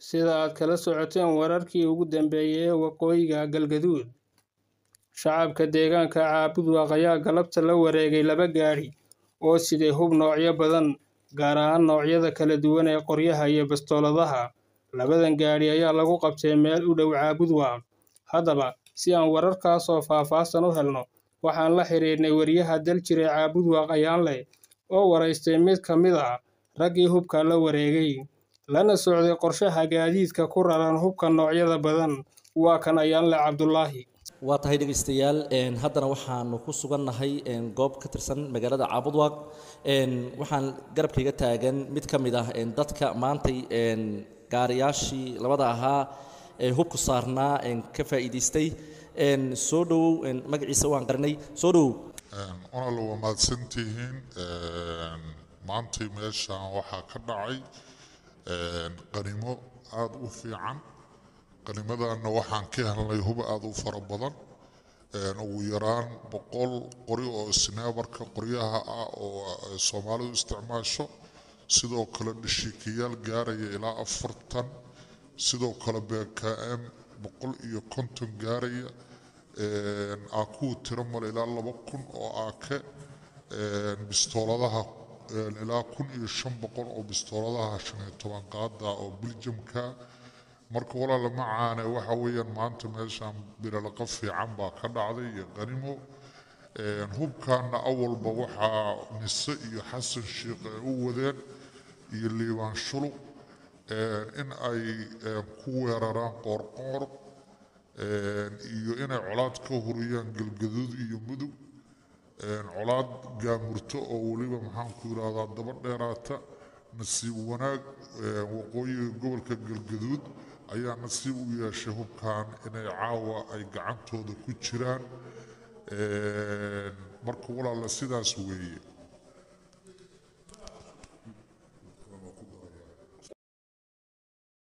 sida aad kala socoteen wararkii ugu dambeeyay ee waqooyiga galgaduud shacabka deegaanka caabudwaaq ayaa galabta la wareegay laba gaadhi oo siday hub noocyo badan gaar ahaan noocyada kala duwan ee qoryaha iyo bastooladaha labadan gaadhi ayaa lagu qabtay meel u dhow caabudwaaq haddaba si aan wararkaas oo faahfaahsan u helno waxaan la xiriirnay wariyaha daljire caabudwaaq ayaanleh oo waraystay mid ka mid ah raggii hubka la wareegay lana socday qorshaha gaadiidka ku raran hubka noocyada badan waa kan ayaanleh cabdulaahi waa tahay dhegaystayaal haddana waxaanu ku sugannahay goob ka tirsan magaalada caabudwaaq waxaan garabkayga taagan mid ka mid ah dadka maantay gaariyaashii labada ahaa ee hubku saarnaa ka faa'iidaystay soo dhowow magaciisa waan qarinay soo dhowow onal waa mahadsantihiin maantay meeshaan waxaa ka dhacay qanimo aada u fiican qanimadana waxaan ka helnay hub aada u fara badan ugu yaraan boqol qori oo snaabarka qoryaha ah oo soomaalidu isticmaasho sidoo kale dhashiikayaal gaaraya ilaa afartan sidoo kale bkm boqol iyo konton gaaraya akuwa tiro male ilaa laba kun oo aake bistooladaha ilaa kun iyo shan boqol oo bistooladaha shan iyo toban qaada oo biljamka marka walaala macaane waxa weeyaan maanta meeshaan biralaqa fiican baa ka dhacday iyo qanimo hubkaana awalba waxaa nise iyo xasan sheikh ay u wadeen iyo liibaan shuluq in ay ku weeraraan qoorqoor iyo inay colaad ka huriyaan galgaduud iyo mudug colaad gaamurto oo weliba maxaanku yidhaahdaa daba dheeraata nasiib wanaag waqooyiga gobolka galgaduud ayaa nasiib u yeeshay hubkan inay caawa ay gacantooda ku jiraan marka walaala sidaas weeye